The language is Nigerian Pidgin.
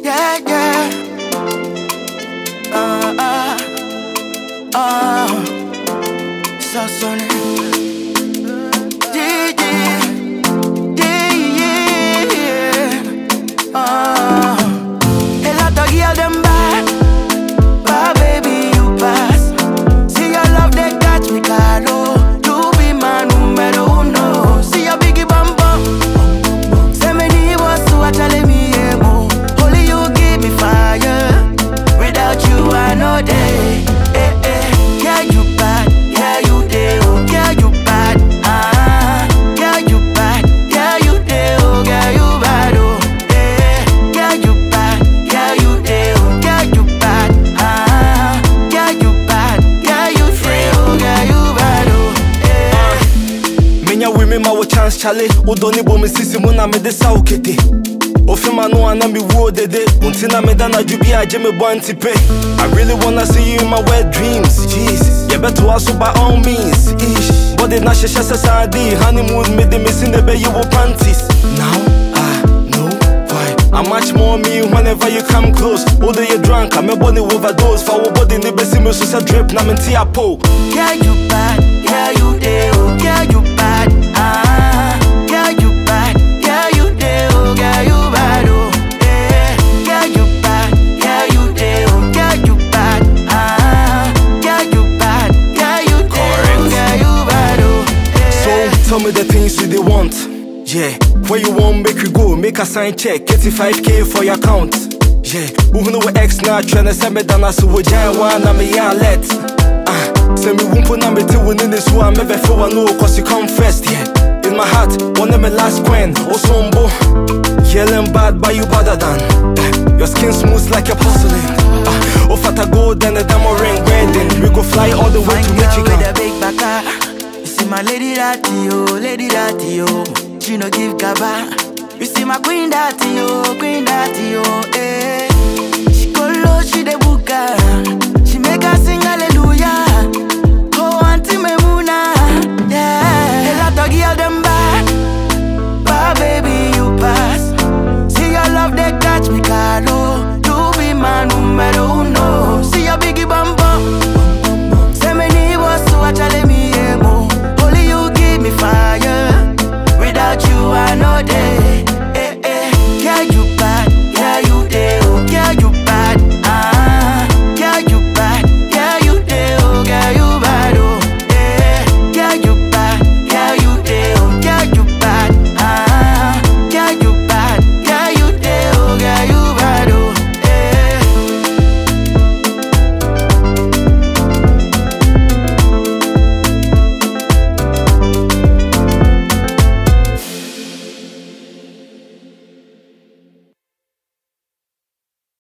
Yeah, yeah. Uh, uh, uh. So sorry. Yeah, yeah. Yeah, yeah. Uh. A lot of girl them bad. But baby, you pass. See your love, they catch me, Carlo. You be my numero uno. See your biggie bum bum. Say me need was to actually me emo. Only you give me fire. Without you, I know day. Eh, eh. Yeah, you bad. Yeah, you day. Oh, yeah, you bad. Ah, yeah, you bad. Yeah, you day. Oh, yeah, you bad. Oh, eh. Yeah, you bad. Yeah, you day. Oh, yeah, you bad. Ah, yeah, you bad. Yeah, you day. Oh, yeah, you bad. Oh, eh. menya women ma wo chance chale wodɔ ne bɔ me sisi mu na mede sa wo kete ofi ma no ana mewuo dede nti na meda nadwo bi agye me bɔ ntipe I really wanna see you in my wet dreams Jesus yɛbɛtoa so by all means Ish bɔde na hyehyɛ sɛ saa de honeymoon mede me si ne bɛyi wo panties Now I know why I'm much more me whenever you come close Although you're drunk, I'm a body overdose For our body, ne besi me so sa drip, na menti apo Yeah, you bad. Yeah, you day. Oh, yeah, you bad. Ah, yeah, you bad. Yeah, you day. Oh, yeah, you bad. Oh, eh. Yeah, you bad. Yeah, you day. Oh, yeah, you bad. Ah, yeah, you bad. Yeah, you day. Oh, yeah, you bad. Oh, eh. So tell me the things you they want. Yeah, where you want make you go, make a sign check, 85k for your account. Yeah, who know what X now tryna send me down as a giant one, I'm a yeah let. Ah, send me wump na me till win in this one, maybe feel I know cause you come first, yeah. In my heart, one of my last queen, oh sombo. Yelling bad, but you better than. Ah, Your skin smooth like a porcelain. Ah, oh fata gold and a diamond ring wedding. We go fly all the way to Fine girl Michigan. with a big baka. You see my lady daddy, oh, lady daddy, oh. She no give kaba. You see my queen daddy, oh, queen daddy, oh.